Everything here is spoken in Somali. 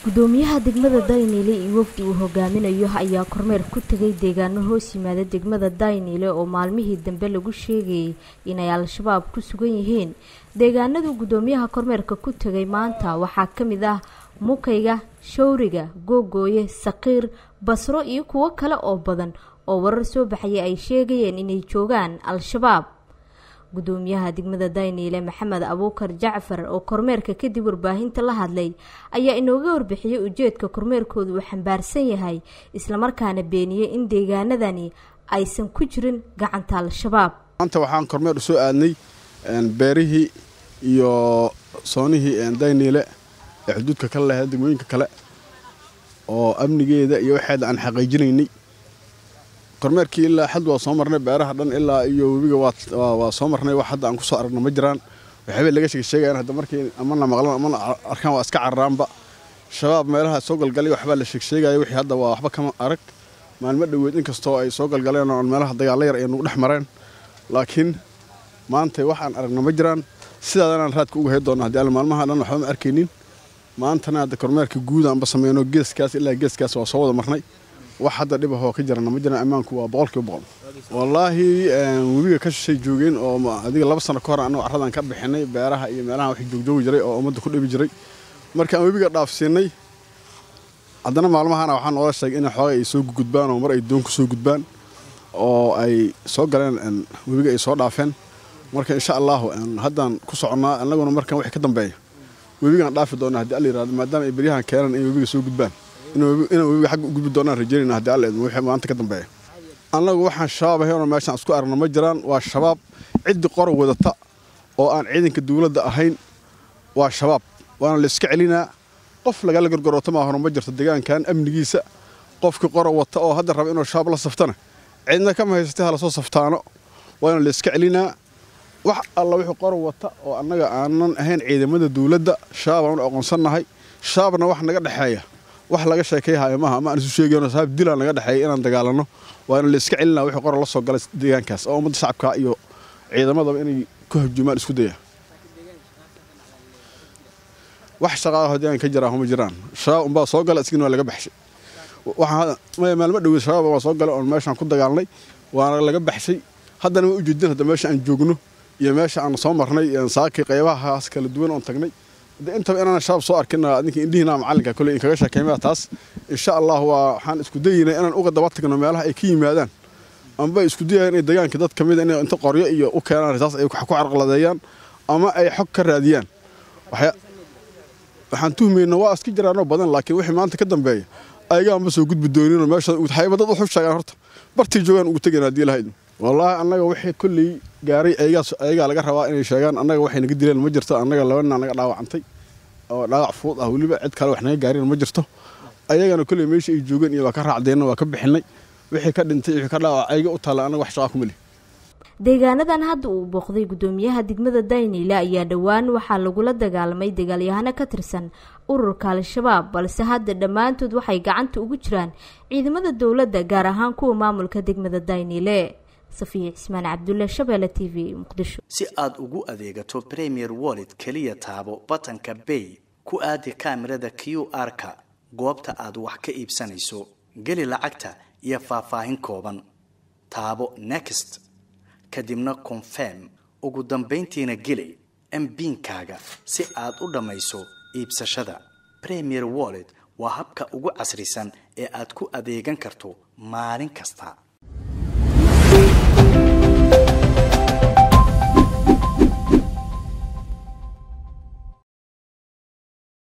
gudoomiyaha degmada dayniile iyo wafdi uu hogaaminayo ayaa kormeer ku tegay deegaano hoos yimaada degmada dayniile oo maalmihii dambe lagu sheegayay inay al-shabaab ku sugan yihiin deegaanadu gudoomiyaha kormeerka ku tegay maanta waxaa ka mid ah mukayga shawriga googooye saqiir basro iyo kuwo kale oo badan oo warar soo baxaya ay sheegayeen inay joogaan al-shabaab gudoomiyaha degmada dayniile maxamed abuukar jacfar oo kormeerka kadib warbaahinta la hadlay ayaa inooga warbixiyey ujeedka kormeerkooda uu xambaarsan yahay islamarkaana beeniyey in deegaanadani aysan ku jirin gacanta al-shabaab maanta waxaan kormeer usoo aadnay beerihii iyo soonihii dayniile ee xuduudka kale lahayd degmooyinka kale oo amnigeeda iyo waxeeda aan xaqiijinaynay kormeerkii ilaa xad waa soo marnay beeraha dhan ilaa iyo webiga waa soo marnay wax hadda aan kusoo aragno ma jiraan waxaabay laga sheegsheegayan hadda markii amana maqlan amana arkaan waa iska cararaanba shabaab meelaha soo galgalay waxbaa la sheegsheegaya wixii hadda waa waxba kama arag maalmo dhoweed inkastoo ay soo galgaleen oo meelaha dagaalla yar ay nagu dhex mareen laakiin maanta wax aan aragno ma jiraan sidaadanaan raadka uga hay doona haddii alle maalmaha dhan waxba ma arkaynin maantana hadda kormeerka guud aanba sameyno geeskaas ilaa geeskaas waa soo wada marnay wax hadda dhib ahoo ka jirana ma jiraan ammaanku waa boqolkiiba boqol wallaahi webiga ka shishay joogeen oo adiga laba sano ka hor annago carradan ka bixinay beeraha iyo meelaha wax joogjoogi jiray oo ummadda ku dhibi jiray markaan webiga dhaafsiinay haddana maalmahana waxaa noola sheegay in xooga ay soo gudbaan oo mar ay doon ku soo gudbaan oo ay soo galeen webiga ay soo dhaafeen marka insha allahu haddaan ku soconnaa annaguna markan wixii ka dambeeya webigaan dhaafi doona haddii alla yirahdo maadaama ay beryahan keenan in webiga soo gudbaan inaan webiga xagga u gudbi doonaan rajeynayna haddii alla idmo wixii maanta ka dambeeya annagu waxaan shabaab ahaynoo meeshaan isku aragno ma jiraan waa shabaab ciddi qora wadata oo aan ciidanka dawladda ahayn waa shabaab waana la iska celinaa qof lagala gorgorooto maa hore ma jirto deegaankan amnigiisa qofkii qora wata oo hadda raba inuu shabaab la saftana cidna kama haysatay hala soo saftaano waana la iska celinaa wax alla wixii qora wata oo annaga aanan ahayn ciidamada dawladda shabaab aan u aqoonsannahay shabaabna wax naga dhexeeya wax laga sheekayhayo maaha ama aan isu sheegayno sabaab dilaan naga dhexeeya inaan dagaalano waana la iska celinaa wixii qora la soo galay deegaankaas oo ummadda shacabka iyo ciidamadaba inay ku hajjumaan isku daya wax shaqaalaho deegaanka ka jiraan ma jiraan shabaab unbaa soo gala isgina waa laga baxshay maalmo dhoweed shabaab waa soo galay oon meeshaan ku dagaalnay waana laga baxshay haddana ma ujeedin hadda meesha aan joogno iyo meesha aan soo marnay saakii qaybahaas kala duwan oon tagnay intaba inaan shabaab soo arkin adinka indhihiina macalinka kole inkaga sheekeymaya taas insha allah waa waxaan isku dayaynay inaan uga daba tagno meelaha ay ka yimaadaan amba isku dayayaan inay deegaanka dad ka mida inay inta qoryo iyo u keenaan taas ay wax ku carqaladeeyaan ama ay xog ka raadiyaan waxaan tuhmayna waa iska jiraanoo badan laakiin wixii maanta ka dambeeya ayagaanba soo gudbi dooninoo meesha hayba dad wuxuu sheegaan horta bartii joogaan ugu tegayna haddii lahayd wallaahi annaga wixii kolley gaaray ayagaa laga rabaa inay sheegaan annaga waxay naga dileen ma jirto annaga labana naga dhaawacantay oo dhaawac fuud ah weliba cid kale wax naga gaarina ma jirto ayagana kolley meesha ay joogeen iyo waa ka raacdeenna waa ka bixinay wixii ka dhintay wixii ka dhaawac ayaga u taalla annaga wax shaqaa kuma lihi deegaanadan hadda uu booqday gudoomiyaha degmada dayniile ayaa dhowaan waxaa lagula dagaalamay dagaalyahano ka tirsan ururka al-shabaab balse hadda dhammaantood waxay gacanta ugu jiraan ciidamada dowladda gaar ahaan kuwa maamulka degmada dayniile safiya cismaan cabdulle shabeelle t v muqdisho si aad ugu adeegato premier wallet keliya taabo batanka bay ku aadi kaamirada q r-ka goobta aad wax ka iibsanayso geli lacagta iyo faahfaahin kooban taabo next kadibna confirm ugu dambayntiina geli mbiinkaaga si aad u dhammayso iibsashada premier wallet waa habka ugu casrisan ee aad ku adeegan karto maalin kasta